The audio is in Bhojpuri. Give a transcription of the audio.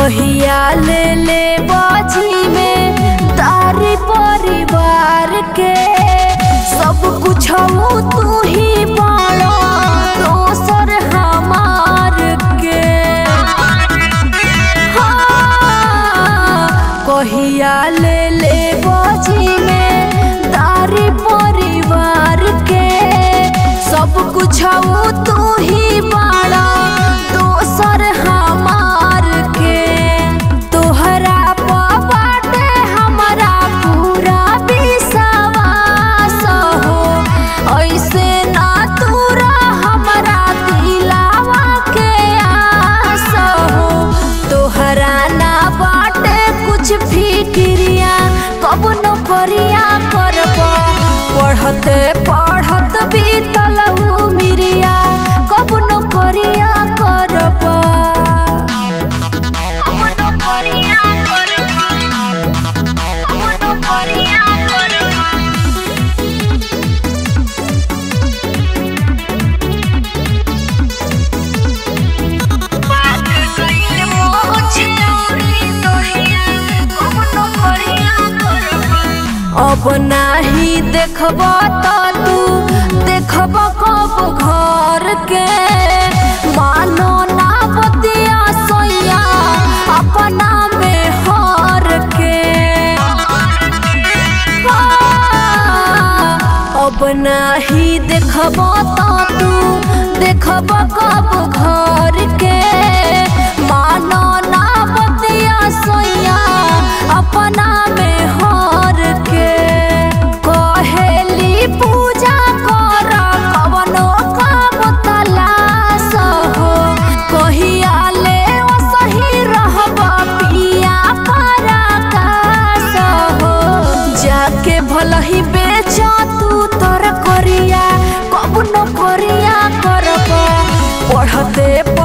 कहिया ले ले बाजी में तारी परिवार के सब कुछ तू ही बाड़ा दोसर हमार के हाँ, कहिया ले ले बाजी में तारी परिवार के सब कुछ तू ही बाड़ा दोसर हमार के तोहरा प बाटे हमरा पूरा विश्वास हो ऐसे ना तूरा हमरा दिलावा के आस हो तोहरा ना बाटे कुछ फिक्रिया कब न करिया करब पढ़ते पढ़त बीतल मिरिया कब न करिया करब कब न करिया करब कब न करिया करब अब नाही देखब त तू देखब कब घर के मानो ना बतिया सोया अपना में हर के अब नाही देखब त तू देखब कब घर के मानो ना बतिया सोया अपना में हर के कहेली पूजा कर कवनो काम तलाश हो कहिया ले सही रहब पिया पराकाश हो जाके भलही बेच तू तोर करिया कब न करिया करब पढ़ते